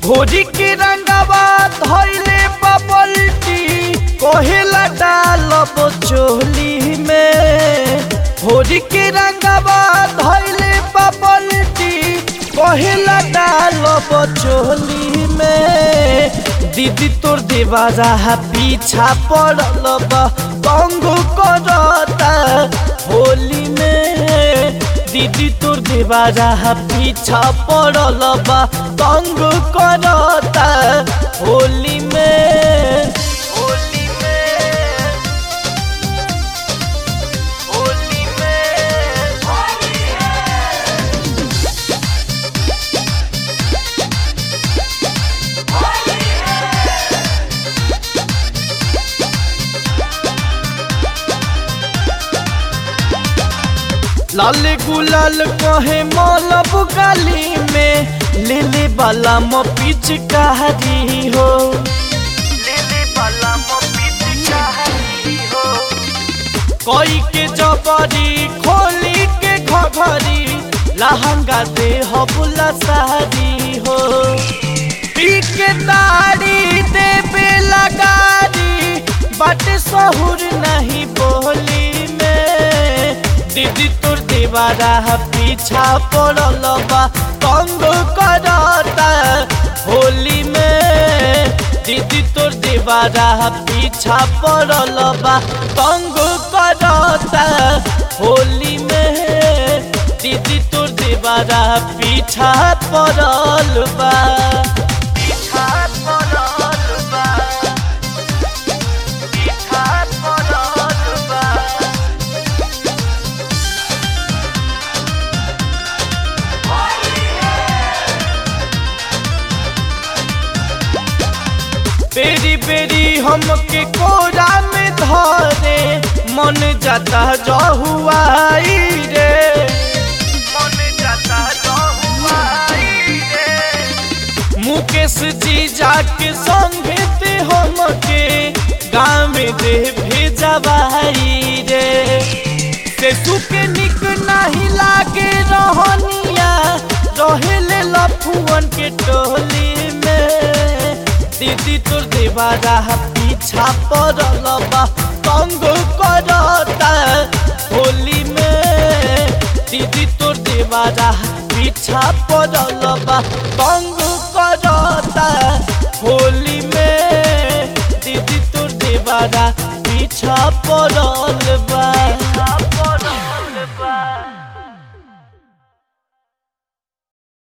घोड़ी के रंगवा धैले बबल्टी कहेला डालब चोली में घोड़ी के रंगवा धैले बबल्टी कहेला डालब चोली में दीदी तोर देवारा पीछा पड़ल बा तंग करता होली में दीदी तोर देवारा पीछा पड़ल बा तंग करता होली में होली में होली में लाल गुलाल कहे मौलब गाली में ले ले बाला म पिचकारी हो ले ले बाला म पिचकारी हो कोई के जबरी खोली के घघरी लहंगा दे हो बुला सारी हो पी के तारी देवे लगारी बाटे सहुर नहीं बोली में दीदी तोर देवारा पीछा पड़ल बा तंग करता होली में दीदी तोर देवारा पीछा पड़ल बा तंग करता होली में दीदी तोर देवारा पीछा पड़ल बा पीछा पड़ल बा पीछा पड़ल बा बेरी बेरी हमके कोरा में धरे मन जाता जहुआई रे मन जाता जहुआई रे मुकेश जी जाके संगे ते हमके गाँव में दे भेजवाई रे से सुके निक नहीं लागे रहनिया रहेले लफुअन के टोली में दीदी तोर देवारा पीछा पड़ल बा तंग करता होली में दीदी तोर देवारा पीछा पड़ल बा तंग करता होली में दीदी तोर देवारा पीछा पड़ल बा